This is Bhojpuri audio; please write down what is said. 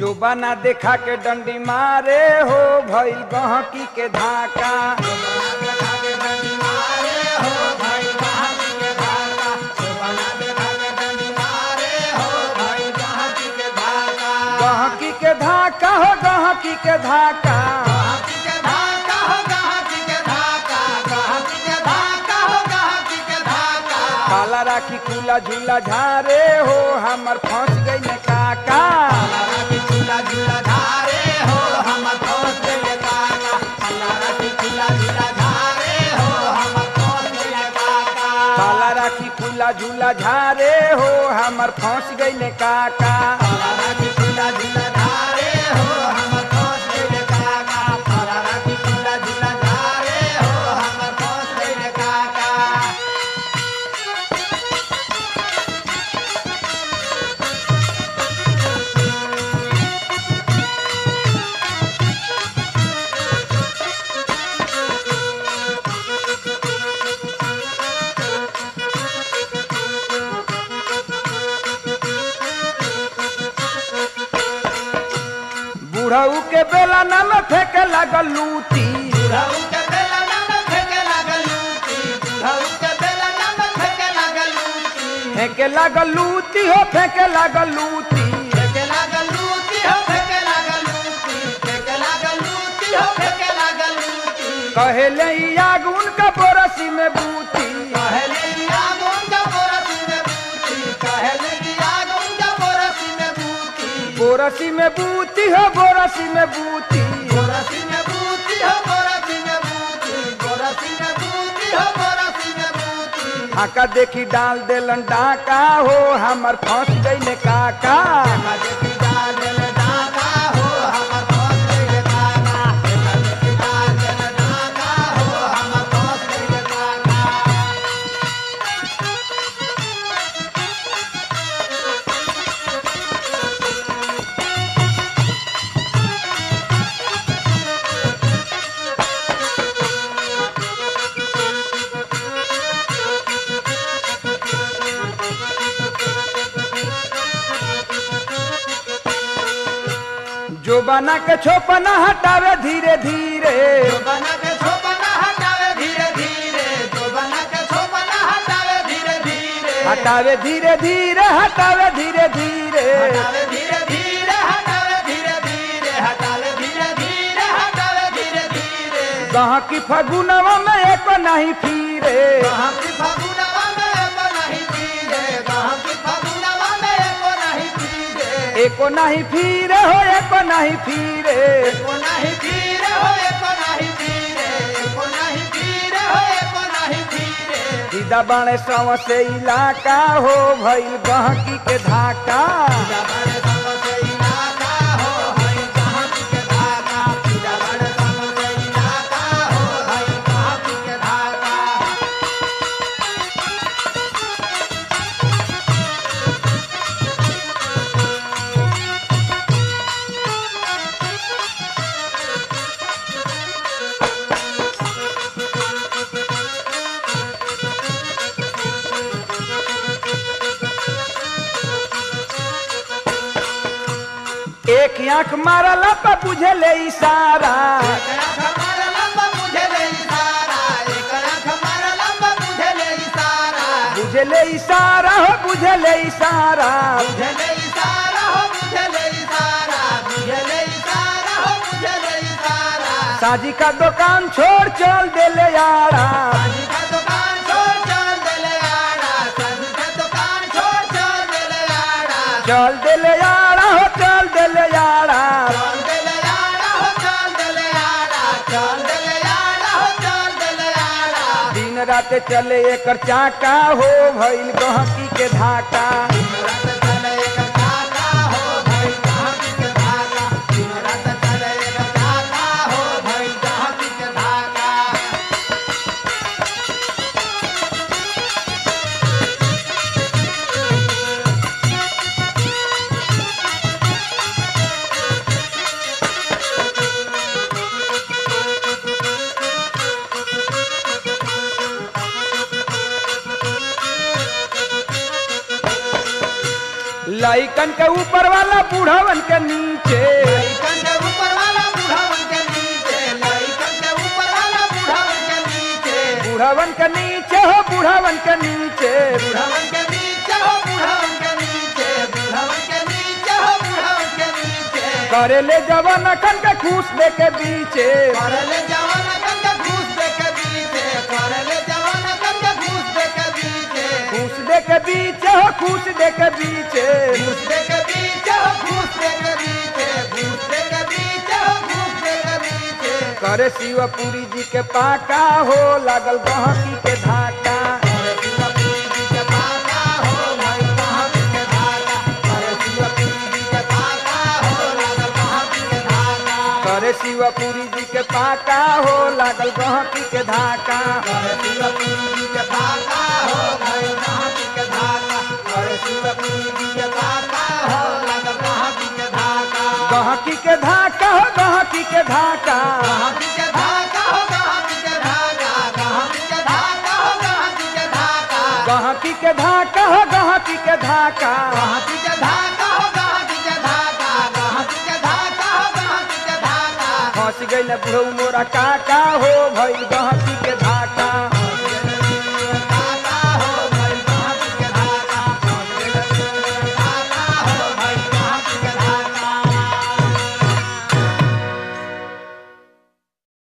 जो बना देखा के डंडी मारे हो भइल गहकी के धाका गहकी के धाका हो गहकी के धाका काला राखी खुला झूला झारे हो हमर फंस गई ने काका काला राखी खुला झूला झारे हो हमर फंस गई ने काका बुढ़ऊ के बेला न में फेंके लागल लूटी फेंके लागल लूटी हो फेंके लागल लूटी कहेले ई आग उनका बोरसी में बूती बोरसी में बूती हो बोरसी में बूती हाका देखी डाल देलन डाका हो हमर फंस गई ने काका जो बना के छोपना हटावे धीरे धीरे हटावे धीरे धीरे हटावे धीरे धीरे हटावे धीरे धीरे हटावे धीरे धीरे हटावे धीरे धीरे हटावे धीरे धीरे कहाँ की फगुनवा में एक नहीं फिरे कहाँ की फगुनवा में एको नहीं पीरे कहाँ की फगुनवा में एको नहीं पीरे एको नहीं फिरे हो एको नहीं फिरे एको नहीं पीरे हो एको नहीं पीरे एको नहीं पीरे हो एको नहीं पीरे सीधा बाणे सव से इलाका हो भइल गहकी के धाका जबड़ सब से इलाका हो हई कहाँ की के धागा जबड़ सब से इलाका हो हई कहाँ की के धागा एक आंख मारला पर बुझे ले इशारा एक आँख हमारा लंबा मुझे ले इशारा एक आँख हमारा लंबा मुझे ले इशारा बुझे ले इशारा हो बुझे ले इशारा मुझे ले इशारा हो मुझे ले इशारा मुझे ले इशारा हो मुझे ले इशारा साजी का दुकान छोड़ चल दे ले यारा साजी का दुकान छोड़ चल दे ले आड़ा साजी का दुकान छोड़ चल दे ले आड़ा चल दे ले यारा हो चल दे ले यारा चल दे ले आड़ा हो चल दे ले आड़ा चल दे ले आड़ा हो चल दे ले आड़ा दिन रात चले एकर चाका हो भइल गहकी के धाका दिन रात चले एक चाका हो भाई कहाँ की के धागा दिन रात चले एक चाका हो भाई कहाँ की के धागा लइकन के ऊपर वाला बूढ़वन के नीचे लइकन के ऊपर वाला बूढ़ावन के नीचे लइकन के ऊपर वाला बूढ़ावन के नीचे बूढ़वन के नीचे हो बूढ़वन के नीचे बूढ़ावन के नीचे हो बूढ़ावन के नीचे बूढ़ावन के नीचे हो बूढ़ावन के नीचे करे ले जवान अखन के खूस दे के बीचे करले जवान कन के घूस दे के बीचे करले जवान कन के घूस दे के बीचे खूस दे के बीचे हो खूस दे के बीचे घूस दे के बीचे हो घूस दे के बीचे घूस दे के बीचे हो घूस दे के बीचे करे शिवपुरी जी के पाका हो लागल गहकी के धाका अरे शिवपुरी जी के पाका हो भाई कहाँ के धागा अरे शिवपुरी जी के पाका हो लागल कहाँ के धागा करे शिवपुरी जी के पाका हो लागल गहकी के धाका अरे शिवपुरी जी के पाका हो भाई कहाँ के धागा अरे शिवपुरी जी के पाका हो लागल कहाँ के धागा गहकी के धाका हो गहकी के धाका कहाँ के धागा हो कहाँ के धागा कहाँ के धागा हो कहाँ के धागा गहकी के धाका हो गहकी के धाका कहाँ के धागा हो कहाँ के धागा कहाँ के धागा हो कहाँ के धागा फंस गई बुढ़ऊ मोरा काका हो भइल गहकी के धाका